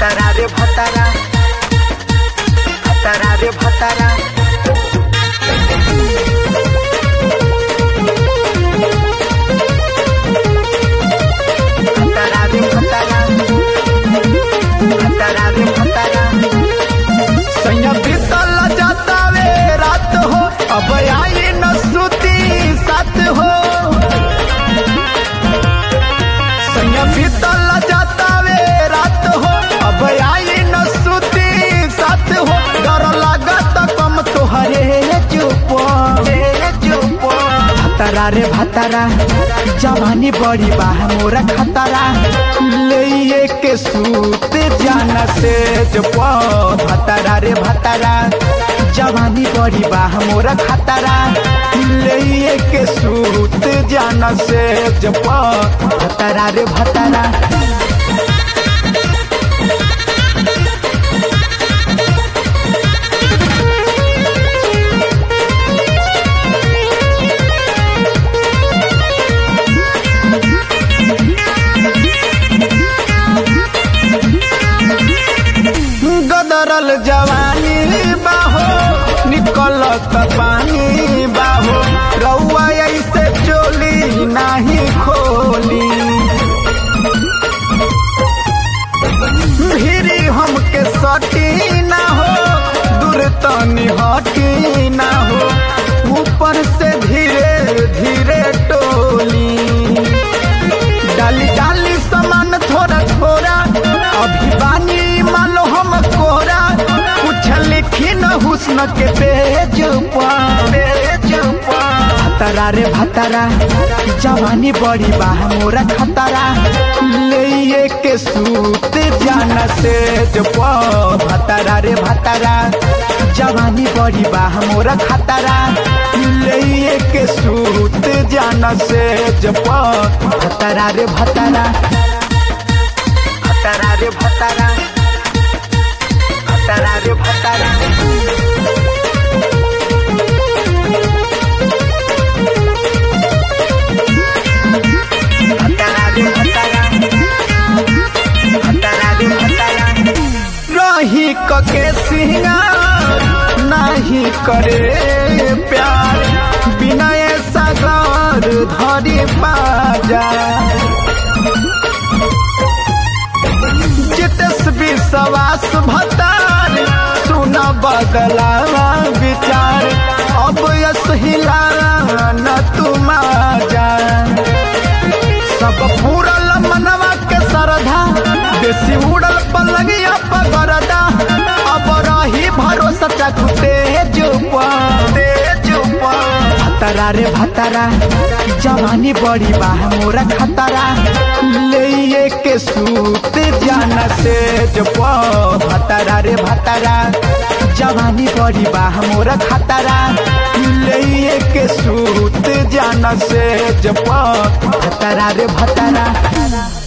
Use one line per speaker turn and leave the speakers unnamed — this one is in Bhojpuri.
भतारा रे भतारा भतारा रे भतारा भतारा रे भतारा भतारा रे भतारा सैया बीतल जाता वे रात हो अब आई न सुती साथ हो सैया बीतल जाता वे रात हो अब आई न सुती साथ हो डर लागत कम तोहरे चुप चुप भतारा रे भतारा जवानी बड़ी बा मोरा खतरा ले के सूत जाना से जो भतारा रे भतारा जवानी बड़ी बा मोरा खतरा ले के सूत जाना से जो भतारा रे भतारा गदरल जवानी बाहो निकलत पानी बाहो रउआ ऐसे चोली नाही खोली भिरी हमके सटी ना हो दूर तनी हटी ना हो ऊपर से धीरे धीरे टोली डाली डाली सामान थोड़ा थोड़ा अभी बानी मालो हम कोरा कुछ लिखी न हुस्न के पेज पेज भतारा रे भतारा जवानी बड़ी बा मोरा खतरा ले के सूत जाना से जो भतारा रे भतारा जवानी बड़ी बा मोरा खतरा ले के सूत जाना से जो भतारा रे भतारा भतारा रे भतारा भतारा रे भतारा भतारा रे भतारा भतारा रे भतारा रही कके सिंगार नाही करे प्यार बिना ऐसा घर धरी बाजा जितस विश्वास भतार सुन बदला विचार अब यस हिला न तुम जा सब पूरल मनवा के सरधा बेसी उड़ल पलंगिया पगरदा अब रही भरोसा चकु तेज तेज भतारा रे भतारा जवानी बड़ी बा मोरा खतरा ले के सूत जाना से जो भतारा रे भतारा जवानी बड़ी बा मोरा खतरा ले के सूत जाना से जो भतारा रे भतारा